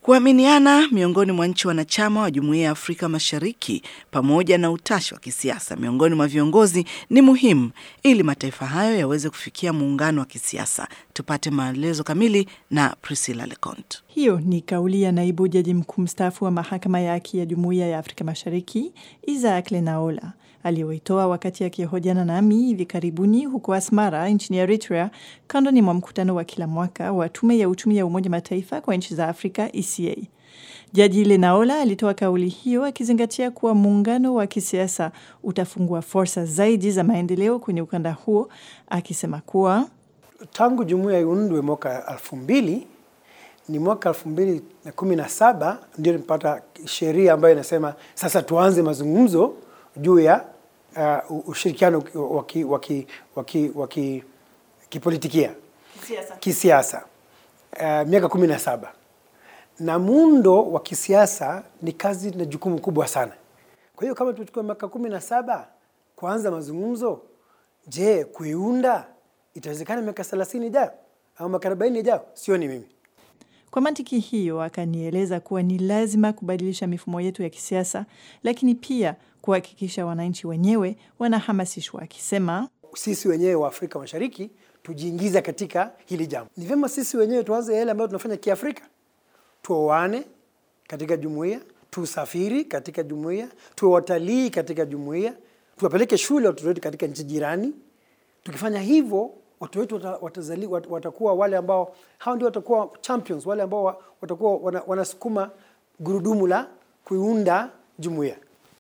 Kuaminiana miongoni mwa nchi wanachama wa Jumuiya ya Afrika Mashariki pamoja na utashi wa kisiasa miongoni mwa viongozi ni muhimu ili mataifa hayo yaweze kufikia muungano wa kisiasa. Tupate maelezo kamili na Priscilla Lecont. Hiyo ni kauli ya naibu jaji mkuu mstaafu wa mahakama ya haki ya Jumuiya ya Afrika Mashariki Isaac Lenaola aliyoitoa wakati akihojiana nami hivi karibuni huko Asmara nchini Eritrea, kandoni mwa mkutano wa kila mwaka wa tume ya uchumi ya Umoja Mataifa kwa nchi za Afrika ECA. Jaji Lenaola alitoa kauli hiyo akizingatia kuwa muungano wa kisiasa utafungua fursa zaidi za maendeleo kwenye ukanda huo, akisema kuwa tangu jumuiya iundwe mwaka elfu mbili ni mwaka elfu mbili na kumi na saba ndio nipata sheria ambayo inasema sasa tuanze mazungumzo juu ya uh, ushirikiano wa kipolitikia kisiasa uh, miaka kumi na saba na muundo wa kisiasa ni kazi na jukumu kubwa sana. Kwa hiyo kama tumechukua miaka kumi na saba kuanza mazungumzo, je, kuiunda itawezekana miaka thelathini ijayo au miaka arobaini ijayo? Sio ni mimi kwa mantiki hiyo, akanieleza kuwa ni lazima kubadilisha mifumo yetu ya kisiasa, lakini pia kuhakikisha wananchi wenyewe wanahamasishwa, akisema sisi wenyewe wa Afrika Mashariki tujiingiza katika hili jambo. Ni vyema sisi wenyewe tuanze yale ambayo tunafanya Kiafrika, tuoane katika jumuiya, tusafiri katika jumuiya, tuwe watalii katika jumuiya, tuwapeleke shule watoto wetu katika nchi jirani. Tukifanya hivyo watu wetu watazali, watakuwa wale ambao hao ndio watakuwa champions, wale ambao watakuwa wanasukuma gurudumu la kuiunda jumuiya.